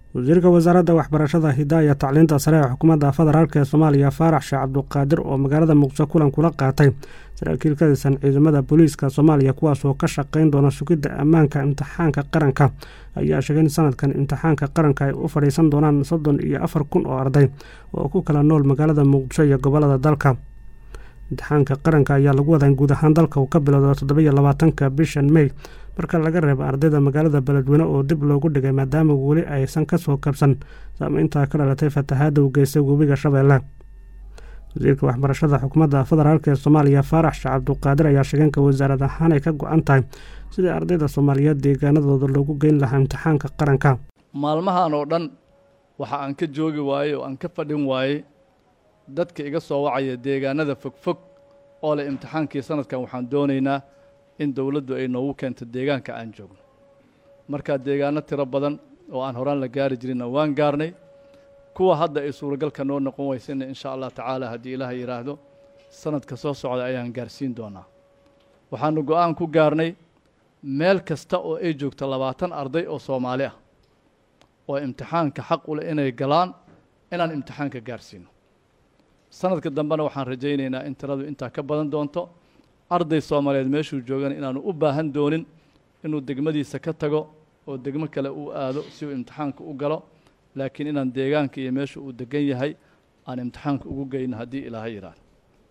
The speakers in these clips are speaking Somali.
wasiirka wasaaradda waxbarashada hidaaya tacliinta sare ee xukuumadda federaalk ee soomaaliya faarax sheekh cabduqaadir oo magaalada muqdisho kulan kula qaatay saraakiil ka tirsan ciidamada booliiska soomaaliya kuwaas oo ka shaqayn doona sugidda ammaanka imtixaanka qaranka ayaa sheegay in sanadkan imtixaanka qaranka ay u fadhiisan doonaan soddon iyo afar kun oo arday oo ku kala nool magaalada muqdisho iyo gobolada dalka imtixaanka qaranka ayaa lagu wadaa in guud ahaan dalka uu ka bilowda toddobiyo labaatanka bishan mey marka laga reebo ardayda magaalada beledweyne oo dib loogu dhigay maadaama weli aysan kasoo kabsan saameynta ka dhalatay fatahaadda u geystay webiga shabeelle wasiirka waxbarashada xukuumadda federaalk ee soomaaliya faarax sheekh cabduqaadir ayaa sheegeen ka wasaarad ahaan ay ka go-an tahay sidii ardayda soomaaliyeed deegaanadooda loogu geyn lahaa imtixaanka qaranka maalmahan oo dhan waxa aan ka joogi waayey oo aan ka fadhin waayey dadka iga soo wacaya deegaanada fogfog oo leh imtixaankii sanadkan waxaan doonaynaa in dowladdu ay noogu keento deegaanka aan joogno markaa deegaano tiro badan oo aan horaan la gaari jirinna waan gaarnay kuwa hadda ay suuragalka noo noqon weysayna insha allah tacaala haddii ilaaha yidhaahdo sanadka soo socda ayaan gaarsiin doonaa waxaanu go-aan ku gaarnay meel kasta oo ay joogto labaatan arday oo soomaali ah oo imtixaanka xaq u leh inay galaan inaan imtixaanka gaarsiino sanadka dambena waxaan rajaynaynaa in tiradu intaa ka badan doonto arday soomaaliyeed meeshuu joogana inaanu u baahan doonin inuu degmadiisa ka tago oo degmo kale uu aado si uu imtixaanka u galo laakiin inaan deegaanka iyo meesha uu degan yahay aan imtixaanka ugu geyno haddii ilaahay yidhaahdo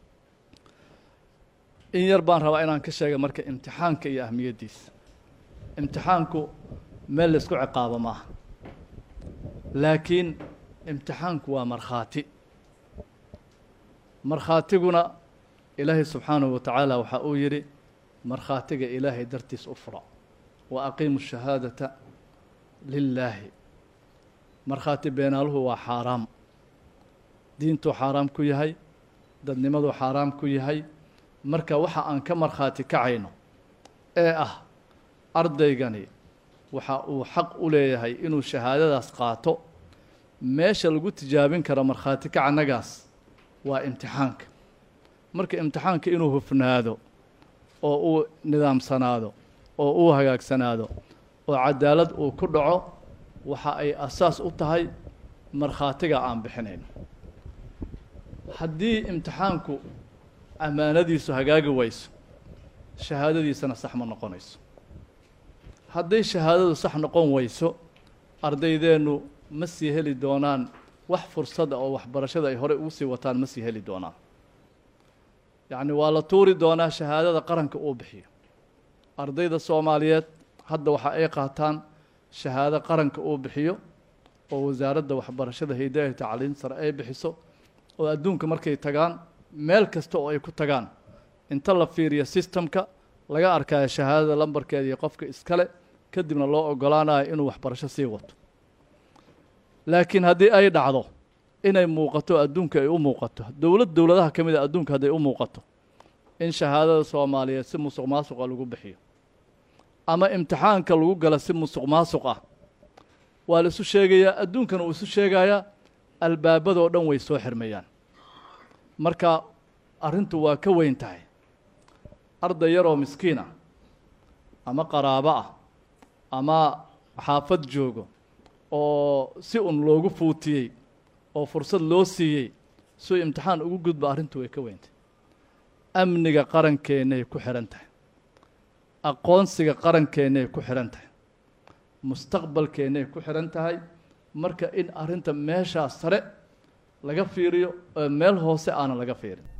in yar baan rabaa inaan ka sheega marka imtixaanka iyo ahmiyaddiisa imtixaanku meel laysku ciqaabo maaha laakiin imtixaanku waa markhaati markhaatiguna ilaahay subxaanahu wa tacaala waxaa uu yidhi markhaatiga ilaahay dartiis u fura wa aqiimu shahaadata lilaahi markhaati beenaaluhu waa xaaraam diintuu xaaraam ku yahay dadnimaduu xaaraam ku yahay marka waxa aan ka markhaati kacayno ee ah ardaygani waxa uu xaq u leeyahay inuu shahaadadaas qaato meesha lagu tijaabin karo markhaati kacannagaas waa imtixaanka marka imtixaanka inuu hufnaado oo uu nidaamsanaado oo uu hagaagsanaado oo cadaalad uu ku dhaco waxa ay asaas u tahay markhaatiga aan bixinayno haddii imtixaanku ammaanadiisu hagaagi wayso shahaadadiisana sax ma noqonayso hadday shahaadadu sax noqon weyso ardaydeennu ma sii heli doonaan wax fursada oo waxbarashada ay horey ugu sii wataan ma sii heli doonaan yacni waa la tuuri doonaa shahaadada qaranka uu bixiyo ardayda soomaaliyeed hadda waxa ay qaataan shahaado qaranka uu bixiyo oo wasaaradda waxbarashada hidaaya tacliin sare ay bixiso oo adduunka markay tagaan meel kasta oo ay ku tagaan inta la fiiriyo sistemka laga arkayo shahaadada lambarkeeda iyo qofka iskale kadibna loo ogolaanayo inuu waxbarasho sii wato laakiin haddii ay dhacdo inay muuqato adduunka ay u muuqato dowlad dowladaha ka mid a adduunka hadday u muuqato in shahaadada soomaaliyeed si musuq maasuqa lagu bixiyo ama imtixaanka lagu gala si musuq maasuq ah waa la isu sheegayaa adduunkana uu isu sheegayaa albaabadoo dhan way soo xirmayaan marka arrintu waa ka weyn tahay arday yaroo miskiin ah ama qaraabo ah ama xaafad joogo oo si un loogu fuutiyey oo fursad loo siiyey suu imtixaan ugu gudba arrintu way ka weyntahay amniga qarankeennaay ku xidhan tahay aqoonsiga qarankeennaay ku xidhan tahay mustaqbalkeennay ku xidhan tahay marka in arrinta meeshaas sare laga fiiriyo oo meel hoose aanan laga fiirin